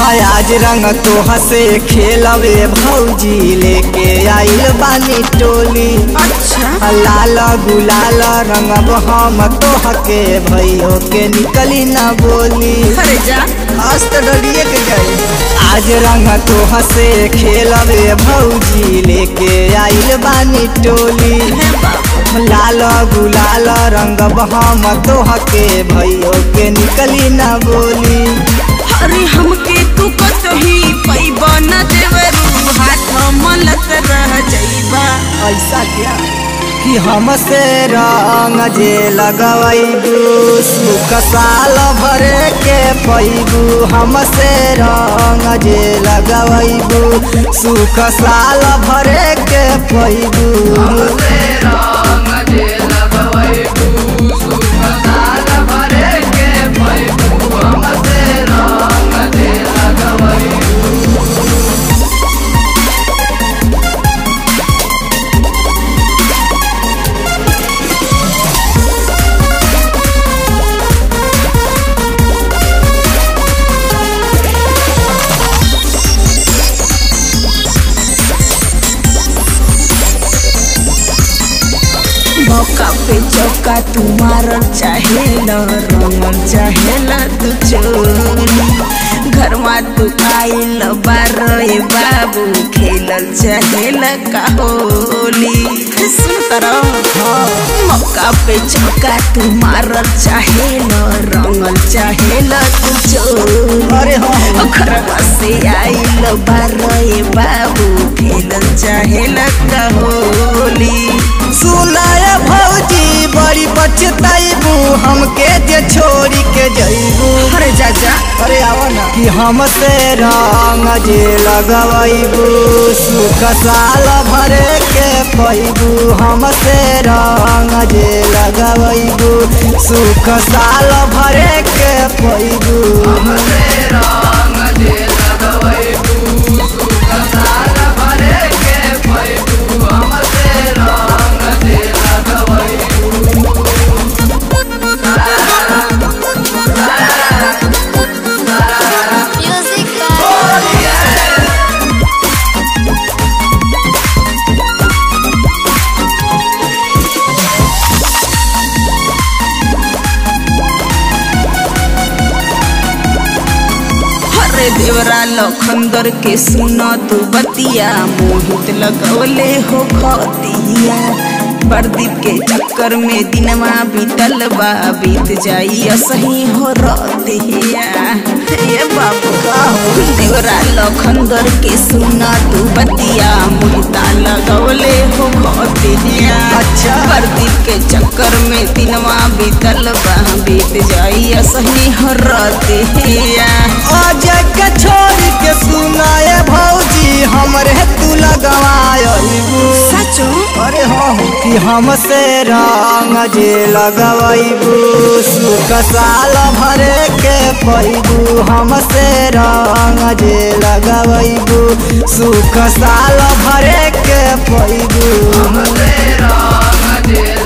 हाय आज रंग तो हसे खेलवे भौजी लेके आइल बानी टोली अच्छा लाल गुलाल रंगब हम तोहके भैयो के निकली ना बोली अरे जा आज तो डरिए के गई आज रंग तो हसे खेलवे भौजी लेके आइल बानी टोली हे बाबू लाल गुलाल रंगब हम तोहके भैयो के निकली ना बोली अरे हमके तू कतही पैबा न देवरू हाथ मलत रह जाइबा ऐसा क्या कि हमसे रंग जे लगवैबू सुख साल भरे के पैबू हमसे रंग जे लगवैबू सुख साल भरे के पैबू मौका पे चौका तू मारल चाहेल रंगल चाहेल तू चोली घरवा तू आइल बारे बाबू खेलल चाहेल का होली सुन तरह मौका पे चौका तू मारल चाहेल रंगल चाहेल तू चोली अरे हाँ घरवा से आइल बारे बाबू खेलल चाहेल का होली सुनाय भौजी बड़ी बचताइबू हमके जे छोड़ी के जइबू अरे जा जा अरे आवा ना कि हमसे रंग जे लगवैबू सुख साल भरे के पैबू हमसे रंग जे लगवैबू सुख साल भरे के पैबू Music by अरे देवरा लखंदर के सुना तू बतिया मोहित लगवले हो खतिया प्रदीप के चक्कर में दिनवा बीतल बा बीत जाई असही हो रतिया ये बाबू का हो देवरा लखंदर के सुना तू बतिया मोहिता लगवले हो खतिया अच्छा। प्रदीप के चक्कर में दिनवा बीतल बा बीत जाई असही हो रतिया अजय के छोड़ के सुनाए भौजी हमरे तू लगवायबू सचो अरे हाँ हो कि हमसे रंग जे लगवैबू सुख साल भरे के पैबू हमसे रंग जे लगवैबू सुख साल भरे के पैबू रंग जे